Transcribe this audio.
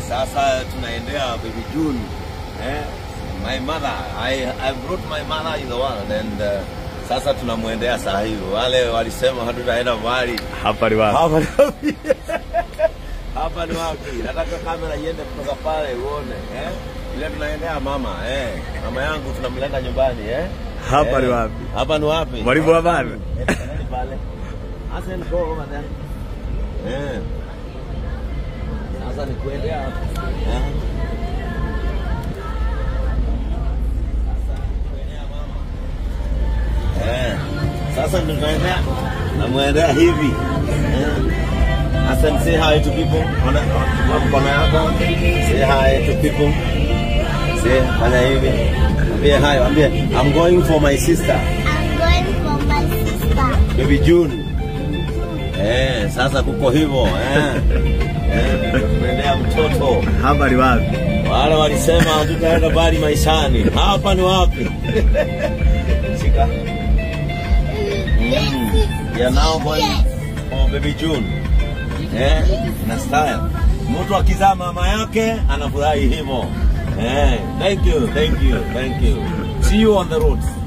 sasa tunaendea baby June. Eh, my mother, I, I brought my mother in the world and uh, sasa tunamwendea saa hivi. Wale walisema hatutaenda mbali. Hapa ni wapi? Hapa ni wapi? Hapa ni wapi? Nataka kamera iende kutoka pale uone eh? Ile tunaendea mama eh. Mama yangu tunamleta nyumbani eh? Hapa ni Eh, wapi? Hapa ni wapi? Mwalimu wa habari. Eh, tunaenda pale. Hassan go over there. Eh. Sasa ni kuendea hapo. Eh. Eh. Sasa ndio tunaendea namwendea hivi eh. Hassan say hi to people ona ona mkono yako say hi to people say fanya hivi ambie hi ambie I'm going for my sister I'm going for my sister. baby June eh sasa kuko hivyo eh eh tunaendea mtoto Hapa ni wapi? wale walisema hatutaenda mbali maishani hapa ni wapi shika Mm. We are now going for baby June. Eh, na style. Mtu akizaa mama yake anafurahi hivyo. Eh, thank you, thank you, thank you. See you on the road.